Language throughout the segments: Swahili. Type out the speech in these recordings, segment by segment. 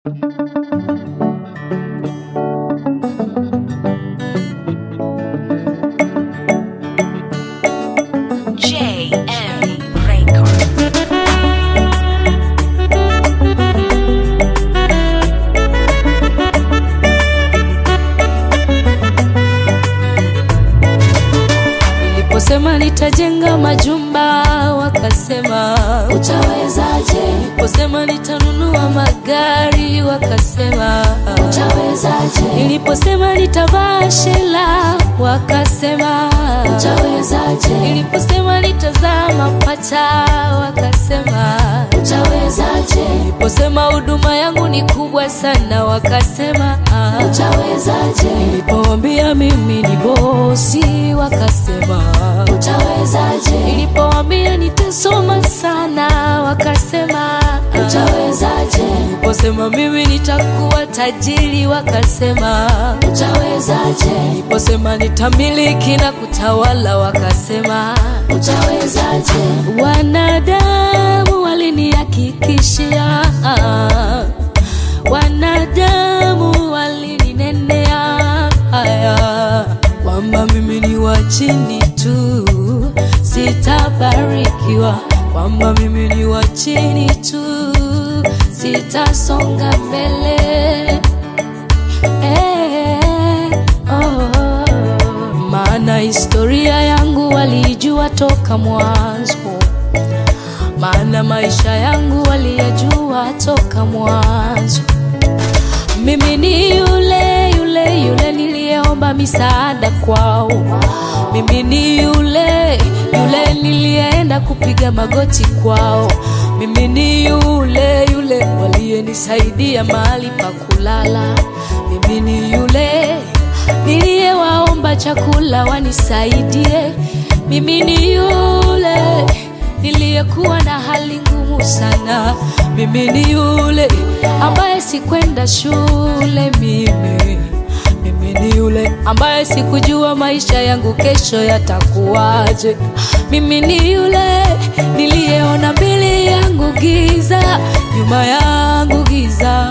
JM Records. Niliposema nitajenga majumba wakasema Utawezaje? Niliposema nitanunua magari wakasema Utawezaje? Niliposema nitavaa shela wakasema Utawezaje? Niliposema nitazaa mapacha wakasema Utawezaje? Niliposema huduma yangu ni kubwa sana wakasema Utawezaje? Nilipowambia mimi ni bosi wakasema Utawezaje? Nilipowambia nitasoma sana wakasema Utawezaje? Niliposema mimi nitakuwa tajiri wakasema Utawezaje? Niliposema nitamiliki na kutawala wakasema Utawezaje? Wanadamu walinihakikishia Wanadamu walininenea haya kwamba mimi ni wa chini tu, sitabarikiwa, kwamba mimi ni wa chini tu, sitasonga mbele eh, oh. Maana historia yangu walijua toka mwanzo maana maisha yangu waliyajua toka mwanzo. Mimi ni yule yule yule niliyeomba misaada kwao. Mimi ni yule yule niliyeenda kupiga magoti kwao. Mimi ni yule yule waliyenisaidia mahali pa kulala. Mimi ni yule niliyewaomba chakula wanisaidie. Mimi ni yule niliyekuwa na hali ngumu sana. Mimi ni yule ambaye sikwenda shule mimi. Mimi ni yule ambaye sikujua maisha yangu kesho yatakuwaje. Mimi ni yule niliyeona mbele yangu giza, nyuma yangu giza.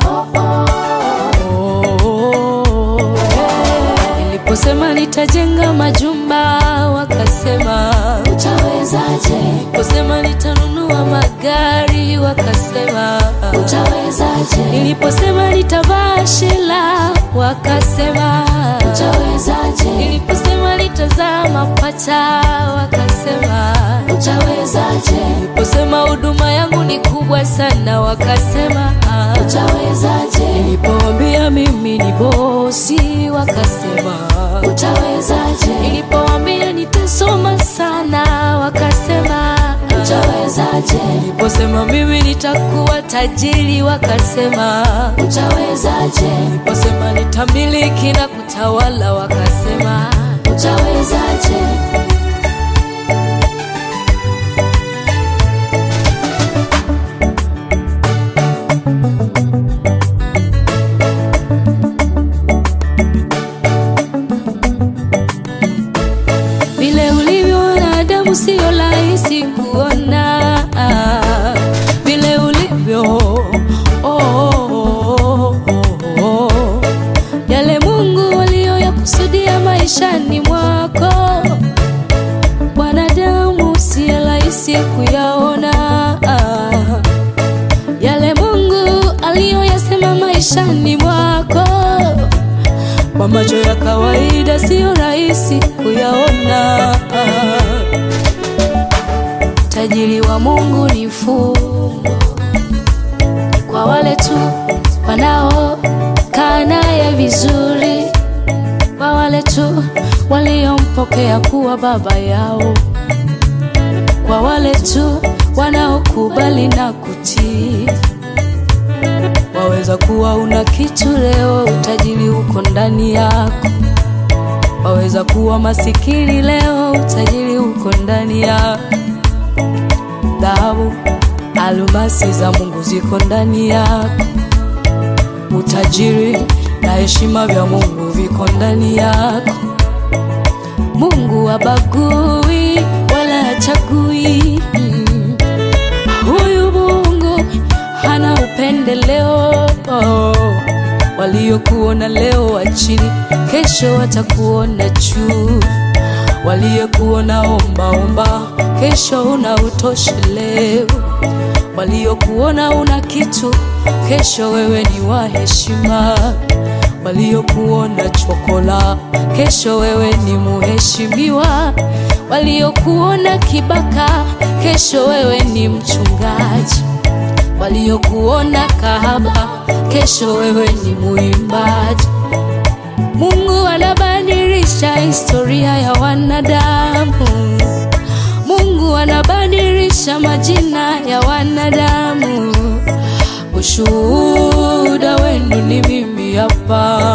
Oh, eh. Niliposema nitajenga majumba wakasema Utawezaje? Niliposema nitanunua magari wakasema Utawezaje? Niliposema nitavaa shela wakasema Utawezaje? Niliposema nitazaa mapacha wakasema Utawezaje? Niliposema huduma yangu ni kubwa sana wakasema Utawezaje? Nilipowambia mimi ni bosi wakasema Utawezaje? Nilipowambia nitasoma sana wakasema Utawezaje? Niliposema mimi nitakuwa tajiri wakasema Utawezaje? Niliposema nitamiliki na kutawala wakasema Utawezaje? vile ulivyo wanadamu sio rahisi kuona vile ulivyo oh, oh, oh, oh. yale Mungu aliyoyakusudia maishani mwako wanadamu si rahisi kuyaona yale Mungu aliyoyasema maishani mwako kwa macho ya kawaida siyo rahisi kuyaona. Tajiri wa Mungu ni fumbo kwa wale tu wanaokaa naye vizuri, kwa wale tu waliompokea kuwa baba yao, kwa wale tu wanaokubali na kutii. Waweza kuwa una kitu leo, utajiri uko ndani yako. Waweza kuwa masikini leo, utajiri uko ndani yako. Dhahabu, almasi za Mungu ziko ndani yako. Utajiri na heshima vya Mungu viko ndani yako. Mungu habagui wala hachagui. Mm. Huyu Mungu hana upendeleo. waliokuona leo wa chini, kesho watakuona juu. Waliokuona ombaomba, kesho una utosheleo. Waliokuona una kitu, kesho wewe ni wa heshima. Waliokuona chokola, kesho wewe ni muheshimiwa. Waliokuona kibaka, kesho wewe ni mchungaji. Waliokuona kahaba, kesho wewe ni muimbaji. Mungu anabadilisha historia ya wanadamu. Mungu anabadilisha majina ya wanadamu. Ushuhuda wenu ni mimi hapa,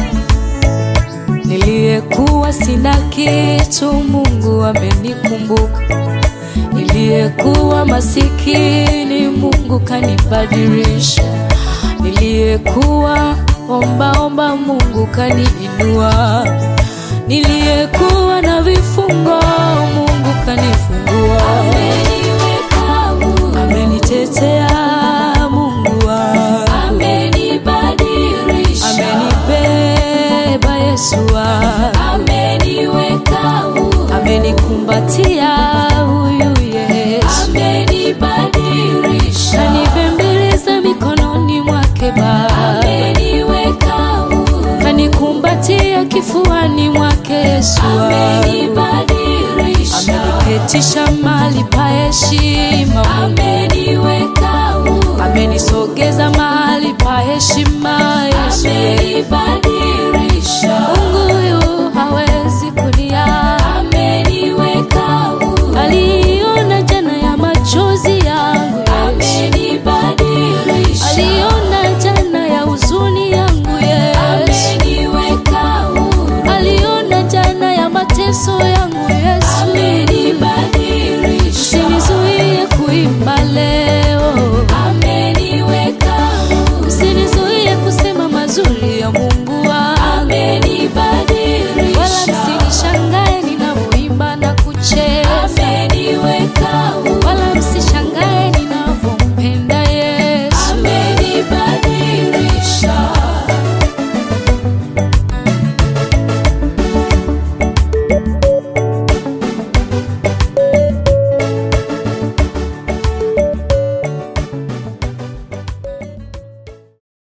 niliyekuwa sina kitu, Mungu amenikumbuka. Niliyekuwa masikini, Mungu kanibadilisha. Niliyekuwa ombaomba, Mungu kaniinua. Niliyekuwa na vifungo, Mungu kanifungua. Ameniweka huru, Amenitetea Mungu wangu, amenibadilisha, amenibeba Yesu wangu, ameniweka huru, amenikumbatia huyu Yesu, amenibadilisha, kanibembeleza mikononi mwake Baba, ameniweka huru, kanikumbatia kifuani mwake Yesu wangu, amenibadilisha, ameniketisha mahali pa heshima, ameniweka huru, amenisogeza mahali pa heshima Yesu, amenibadilisha,